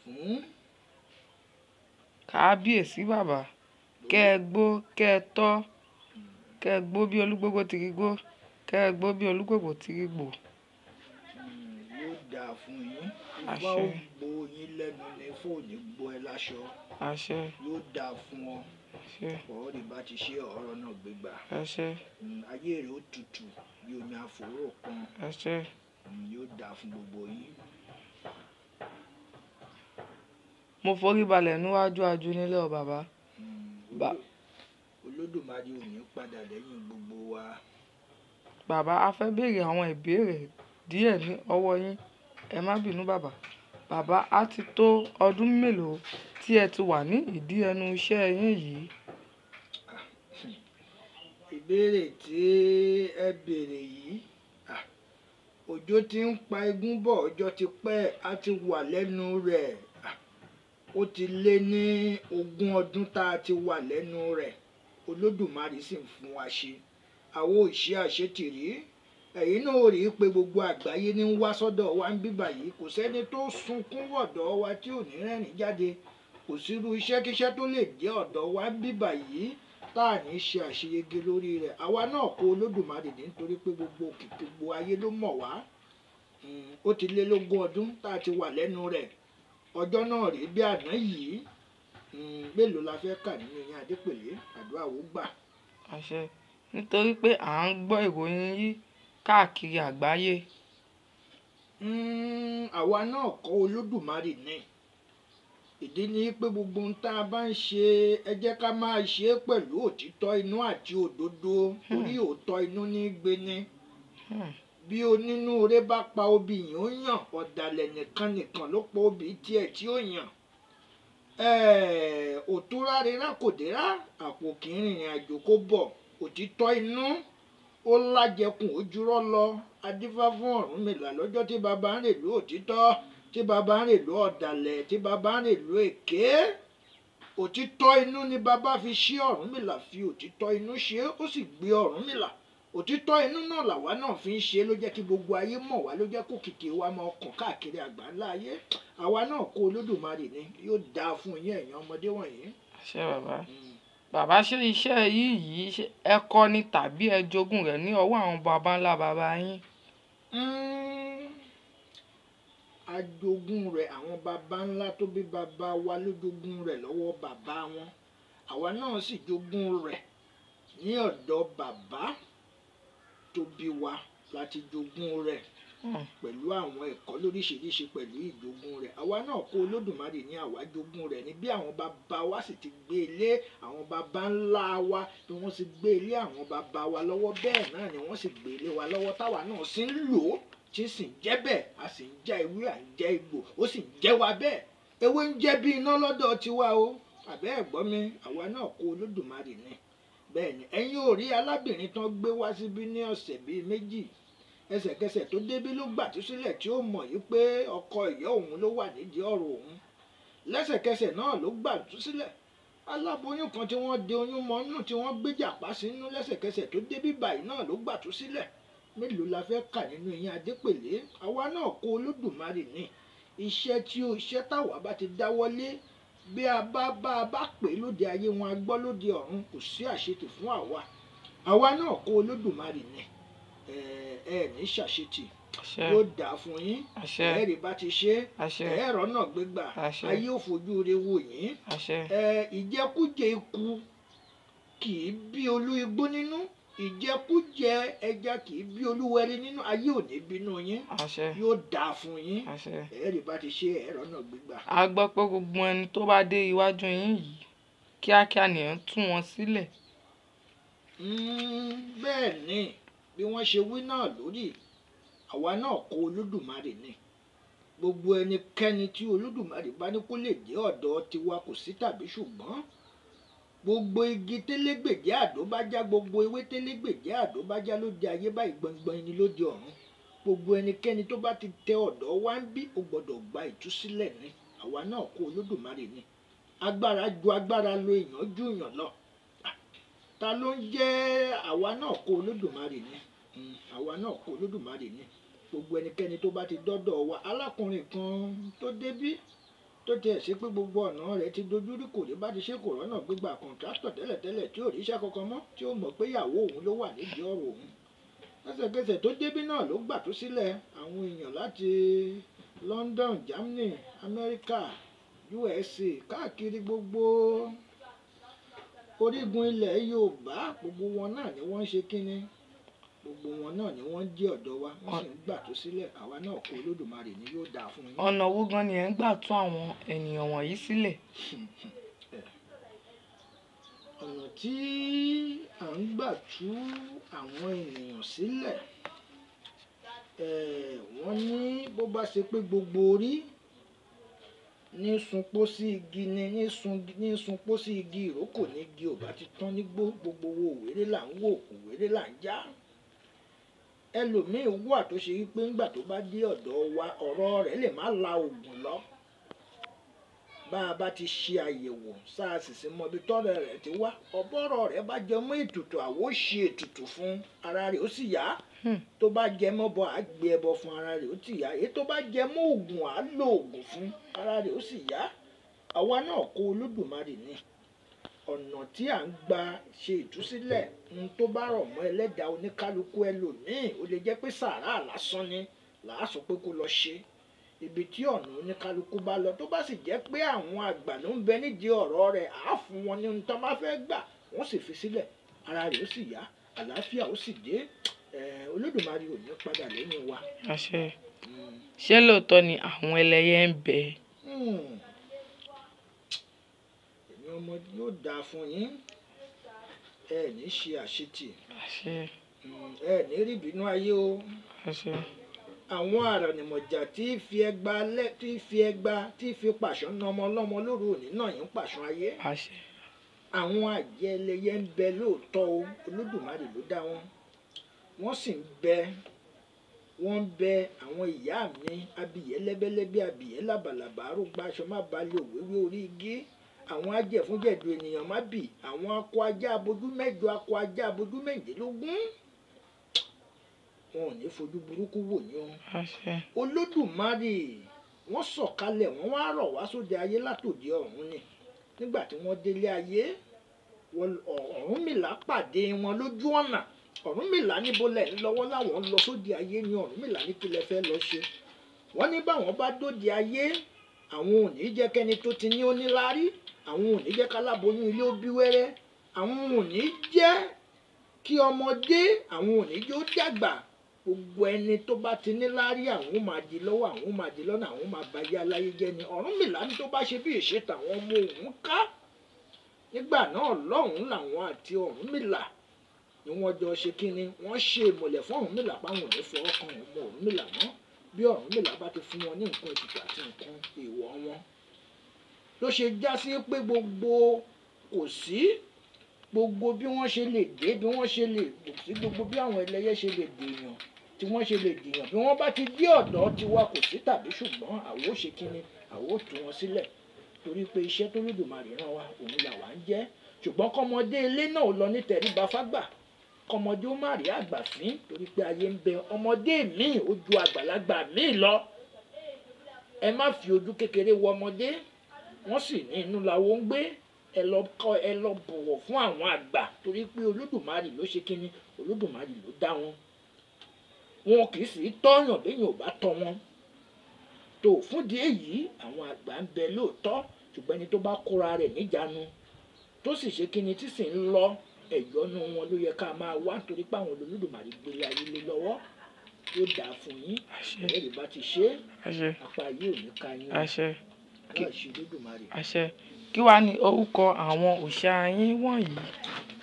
fún kábíyèsí bàbá kẹ́ ẹ gbó kẹ́ ẹ tọ́ kẹ́ ẹ gbó bí olúgbógbó ti rí gbó kẹ́ ẹ gbó bí olúgbògbò ti rí gbò. Mm, yóò dáa fún yín ifá Àṣẹ. ó gbo yín lẹ́nu ní fóònù gbo ẹ láṣọ àṣẹ yóò dáa fún ọ àṣẹ ọ̀rọ̀ bá ti ṣe ọ̀rọ̀ náà gbégbá àṣẹ Mm, ayé rẹ̀ ó tutù bí omi àfòrò kan àṣẹ Mm, yóò dáa fún gbogbo yín. mo forí balẹ̀ níwájú ajú nílé ọ bàbá Mm, Bá- Oló- olódùmarè ò ní padà lẹ́yìn gbogbo wa. bàbá a fẹ́ béèrè àwọn ìbéèrè díẹ̀ ní ọwọ́ yín ẹ má bínú bàbá bàbá á ti tó ọdún mélòó tí ẹ ti wà ní ìdí ẹnu iṣẹ́ yín yìí ìbéèrè tí ẹ béèrè yìí ah, òjò ti ń pa igún bọ̀ ọjọ́ ti pẹ́ a ti wà lẹ́nu rẹ̀ ah, ó ti lé ní ogún ọdún tá a ti wà lẹ́nu rẹ̀ olódùmarè sì ń fún wa ṣe àwọn òṣì àṣetìrí ẹ̀yin náà ò rí i pé gbogbo àgbáyé ní ń wá sọ́dọ̀ wa ń bíbà yìí kò sẹ́ni tó sunkún wọ̀dọ̀ wa tí ò ní rẹ́rìn jáde kò sírú iṣẹ́kíṣẹ́ tó lè jẹ́ ọ̀dọ̀ wa ń bíbà yìí tá à ní ṣe àṣeyege lórí rẹ̀ àwa náà kó olódùmarè ní nítorí pé gbogbo òkìkí gbogbo ayé ló mọ̀ wá Mm, ó ti lé lógún ọdún tá a ti wà lẹ́nu rẹ̀ ọjọ́ náà rèé bí àná yìí Mm, mélòó la fẹ́ kà nínú yẹn adépèlé àdúrà ó gbà àṣẹ nítorí pé à ń gbọ́ ìròyìn yìí káàkiri àgbáyé Mm, àwa náà kọ́ olódùmarè ní ìdí ni pé gbogbo ohun tá a bá ń ṣe ẹ jẹ́ ká máa ṣe é pẹ̀lú òtítọ́ inú àti òdodo torí òótọ́ inú ní í gbé ní. Hmm, bí onínúure bá pa obì yìí ó yàn ọ̀dàlẹ̀ nìkan nìkan ló pa obì tiẹ̀ tí ó yàn Ẹ̀ẹ̀, òtúrá rírá kò dérá àpò kì í rìnrìn àjò kó bọ̀ òtítọ́ inú ó lájẹkùn ojúrọ́ lọ adífá fún Ọ̀rúnmìlà lọ́jọ́ tí baba ń rèlú òtítọ́ tí baba ń rèlú ọ̀dàlẹ̀ tí baba ń rèlú èké òtítọ́ inú ni baba fi ṣí Ọ̀rúnmìlà fi òtítọ́ inú ṣe é, ó sì gbé Ọ̀rúnmìlà òtítọ́ inú náà làwa náà fi ń ṣe ló jẹ́ kí gbogbo ayé mọ̀ wá ló jẹ́ kó kìkì wa máa kàn káàkiri àgbáńlá ayé àwa náà kó olódùmarè ni yóò dáa fún yín ẹ̀yin ọmọdé wọ̀nyí. àṣẹ bàbá Mm. bàbá ṣe iṣẹ́ yìí yìí ṣe ẹ kọ́ ni tàbí ẹ jogún rẹ̀ ní ọwọ́ àwọn baba ńlá baba yín Mm. ajogún rẹ̀ àwọn baba ńlá tó bí baba wa ló jogún rẹ̀ lọ́wọ́ bàbá wọn àwa náà sì jogún rẹ̀ ní ọ̀dọ̀ bàbá tó bí wa láti jogún rẹ̀ Hmm, pẹ̀lú àwọn ẹ̀kọ́ lóríṣiríṣi pẹ̀lú ìjogún rẹ̀ àwa náà kó olódùmarè ní àwa jogún rẹ̀ ní bí àwọn bàbá wa sì ti gbé ilé àwọn bàbá ńlá wa bí wọ́n sì gbé ilé àwọn bàbá wa lọ́wọ́ bẹ́ẹ̀ náà ni wọ́n sì gbé ilé wa lọ́wọ́ táwa náà sì ń lò ó tí sì ń jẹ́ bẹ́ẹ̀ a sì ń já ewé à ń jẹ́ egbò ó sì ń jẹ́ wa bẹ́ẹ̀ ewé ń jẹ́ bí iná lọ́dọ̀ tiwa o àbẹ́ ẹ̀gbọ́n mi àwa náà kó olódùmarè ní bẹ́ẹ̀ ni ẹ̀yin ò rí alábìnrin tán gbé wá síbí ní ọ̀sẹ̀ bíi méjì ẹsẹ̀kẹsẹ̀ tó débí ló gbàtú sílẹ̀ tí ó mọ̀ yìí pé ọkọ ìyá òun ló wà nídìí ọ̀rọ̀ òun lẹ́sẹ̀kẹsẹ̀ náà ló gbàtú sílẹ̀ aláboyún kan tí wọ́n de oyún mọ́ nù tí wọ́n gbé jàpá sínú lẹ́sẹ̀kẹsẹ̀ tó débí báyìí náà ló gbàtú sílẹ̀ mélòó la fẹ́ kà nínú ìyẹn adépèlé àwa náà kó olódùmarè ní iṣẹ́ tí ó iṣẹ́ táwa bá ti dáwọ́lé bí a bá bá a bá pè é lóde ayé wọn a gbọ́ lóde ọ̀run kò sí àṣetì fún àwa àwa náà kó olódùmarè ní ẹ ẹ ní ṣàṣetì àṣẹ yóò dà fún yín àṣẹ ẹ̀ẹ́rì bá ti ṣe àṣẹ ẹ̀ẹ́rọ náà gbégbà Àṣẹ. ayé ò fojú re wò yín àṣẹ ẹ ìjẹkújẹ ikú kì í bí olú igbó nínú ìjẹkújẹ ẹja kì í bí olúwẹrí nínú ayé ò ní bínú yín àṣẹ yóò dà fún yín àṣẹ. ẹ̀ẹ́rì bá ti ṣe ẹ̀ẹ́rọ náà gbégbà. a gbọ́ pé gbogbo ẹni tó bá dé iwájú yín yìí kíákíá nìyẹn tú wọn sílẹ̀ Mm, bẹ́ẹ̀ ni bí wọ́n ṣe wí náà lórí àwa náà kó olódùmarè ni gbogbo ẹnikẹ́ni tí olódùmarè bá ní kó lè dé ọ̀dọ̀ tiwa kò sí tàbí ṣùgbọ́n gbogbo igi télégbèjé àdó bá já gbogbo ewé télégbèjé àdó bá já ló di ayé báyìí gbọngbọn ni ló di ọ̀run gbogbo ẹnikẹ́ni tó bá ti tẹ ọ̀dọ̀ wá ń bí ó gbọ́dọ̀ gba ìtúsílẹ̀ ni àwa náà kó olódùmarè ni agbára ju agbára lo èèyàn ju èèyàn lọ ta ló ń jẹ́ àwa náà kó olódùmarè ni Mm, àwa náà kó olódùmarè ni gbogbo ẹnikẹ́ni tó bá ti dọ́dọ̀ wa alákùnrin kan tó débí tó tiẹ̀ ṣe pé gbogbo ọ̀nà rẹ̀ ti dojúrú kò rí bá ti ṣe kò rọ́nà gbégbá kọ̀ǹtrátọ̀ tẹ́lẹ̀tẹ́lẹ̀ tí ò ríṣẹ́ kankan mọ́ tí ó mọ̀ pé ìyàwó òun ló wà nídìí ọ̀rọ̀ òun lẹ́sẹ̀kẹsẹ̀ tó débí náà ló gbà tó sílẹ̀ àwọn èèyàn láti London Germany America USA káàkiri gbogbo orígun ilẹ̀ Yorùbá gbogbo wọn náà ni wọ́n ń ṣe kínní gbogbo wọn náà ni wọ́n ń jẹ́ ọ̀dọ́ wa wọ́n sì ń gbà tó sílẹ̀ àwa náà kó Olódùmarè ni yóò dáa fún yín. ọ̀nà wo gan ni ẹ̀ ń gbà tú àwọn ènìyàn wọ̀nyí sílẹ̀ ọ̀nà tí à ń gbà tú àwọn ènìyàn sílẹ̀ eh, wọ́n ní bó bá ṣe pé gbogbo orí ní sunpó sí igi ni ní sun ní sunpó sí igi ìrókò ní igi ò bá ti tán nígbó gbogbo wo òwéré là ń wò òwéré là ń já ẹlòmíín wà tó ṣe wípé ńgbà tó bá dé ọ̀dọ̀ wa ọ̀rọ̀ rẹ̀ lè má la oògùn lọ bá a bá ti ṣe àyẹ̀wò sars sí mọ ibi tọ́rọ̀ rẹ̀ ti wá ọ̀bọ̀rọ̀ rẹ̀ bá jẹ mọ́ ètùtù àwo ṣe ètùtù fún ara rẹ̀ ó sì yá Hmm. tó bá jẹ mọ́ bọ á gbé ẹbọ fún ara rẹ̀ ó ti yá èyí tó bá jẹ mọ́ oògùn á lo oògùn fún ara rẹ̀ ó sì yá àwa náà kó Olódùmarè ní ọ̀nà tí à ń gba ṣe ìtúsílẹ̀ ń tó bá rọ̀ mọ́ ẹlẹ́dàá oníkálukú ẹlòmíì ó lè jẹ́ pé sàárà lásán ni làá sọ pé kó lọ ṣe ibi tí ọ̀nà oníkálukú bá lọ tó bá sì jẹ́ pé àwọn àgbà ló ń bẹ nídìí ọ̀rọ̀ rẹ̀ á fún wọn ní ohun tó bá fẹ́ gbà wọ́n sì fi sílẹ̀ ara rẹ̀ ó sì yá àlàáfíà ó sì dé eh, Olódùmarè ò ní padà lẹ́yìn wa. àṣẹ Mm. ṣé lóòótọ́ ni àwọn ẹlẹ́yẹ ń bẹ Hmm. èmi ọmọ yóò dáa fún yín ẹ ní ṣe àṣetì àṣẹ Mm, ẹ ní rí ìbínú ayé o àṣẹ àwọn àrànìmọ̀jà tí fi ẹgba lẹ tí fi ẹgba tí fi pàṣán na ọmọ ọlọ́mọ lóru òní náà yín pàṣán ayé àṣẹ àwọn àjẹ́ ẹlẹ́yẹ ń bẹ lóòótọ́ o Olódùmarè ló dá wọn wọ́n sì ń bẹ wọ́n ń bẹ àwọn ìyá mi abìyẹ́ lẹ́bẹ́lẹ́bẹ́ abìyẹ́ làbàlàbà arúgbó aṣọ má balẹ̀ òwéwé orí igi àwọn ajẹ̀fúnjẹ̀dù ènìyàn má bì àwọn akọ ajá abojú mẹ́jọ akọ ajá abojú méjìlélógún wọn ò ní fojú burúkú wò ní o àṣẹ olódùmarè wọ́n sọ̀kalẹ̀ wọ́n wá rọ̀ wá sóde ayé látòdì ọ̀run ni nígbà tí wọ́n délé ayé wọ́n- Ọ̀- ọ̀rúnmìlà pàdé wọn lójú ọ̀nà ọ̀rúnmìlà níbo lẹ̀ ń lọ́wọ́ láwọn lọ sóde ayé ni ọ̀rúnmìlà ní kí lẹ fẹ́ lọ ṣe wọ́n ní báwọn bá dóde ayé àwọn ò ní jẹ́ kẹ́ni tó ti ní ó ní láárí àwọn ò ní jẹ́ káláboyún ilé ó bí wẹ́rẹ́ àwọn ò ní jẹ́ kí ọmọdé àwọn ò ní jẹ́ ó dàgbà gbogbo ẹni tó bá ti ní láárí àwọn máa di lọ́wọ́ àwọn máa di lọ́nà àwọn máa ba ayé aláyé jẹ́ ni Ọ̀rúnmìlà ní tó bá ṣe bí ìṣètò àwọn ọmọ òun ká nígbà náà lọ́hùn-ún làwọn àti Ọ̀rúnmìlà ni wọ́n jọ ṣe kínni wọ́n ṣe ìmọ̀lẹ̀ fún Ọ̀rúnmìlà páwọn ò ní fọwọ́ kan ọmọ Ọ̀rúnmìlà mọ́ bí Ọ̀rúnmìlà bá ti fún wọn ní nǹkan ètùtù àti nǹkan èèwọ̀ wọn ló ṣe já sí pé gbogbo kò sí gbogbo bí wọ́n ṣe lè dé bí wọ́n ṣe lè kò sí gbogbo bí àwọn ẹlẹ́yẹ ṣe lè dèèyàn tí wọ́n ṣe lè dèèyàn bí wọ́n bá ti dé ọ̀dọ̀ tiwa kò sí tàbí ṣùgbọ́n àwo ṣe kínni àwo tú wọn sílẹ̀ torí pé iṣẹ́ tó lódùmarè rán wa òun là wá ń jẹ́ ṣùgbọ́n kọ́mọdé ilé náà lọ ní tẹríba fágbà kọ́mọdé ó má rí àgbà fín torí pé ayé ń bẹ ọmọdé míì ó ju àgbàlagbà míì lọ ẹ má fi ojú kékeré wo ọmọdé wọ́n sì ní inú làwọn ń gbé ẹ lọ kọ́ ẹ lọ bọ̀wọ̀ fún àwọn àgbà torí pé olódùmarè ló ṣe kínní olódùmarè ló dá wọn wọn kì í sì í tọ́yàn béèyàn ò bá tọ́ wọn tó fúndìí èyí àwọn àgbà ń bẹ lóòótọ́ ṣùgbọ́n ẹni tó bá kóra rẹ̀ níjàánu tó sì ṣe kínní tí sì ń lọ ẹ̀yọ́nú wọn ló yẹ ká máa wá torí pé àwọn olódùmarè gbélé ayé lé lọ́wọ́ yóò dáa fún yín àṣẹ ẹ̀rì bá ti ṣe é àṣẹ apá yìí ò ní ka yín àṣẹ láì ṣe olódùmarè. àṣẹ kí wàá ní orúkọ àwọn òòṣà yín wọ̀nyí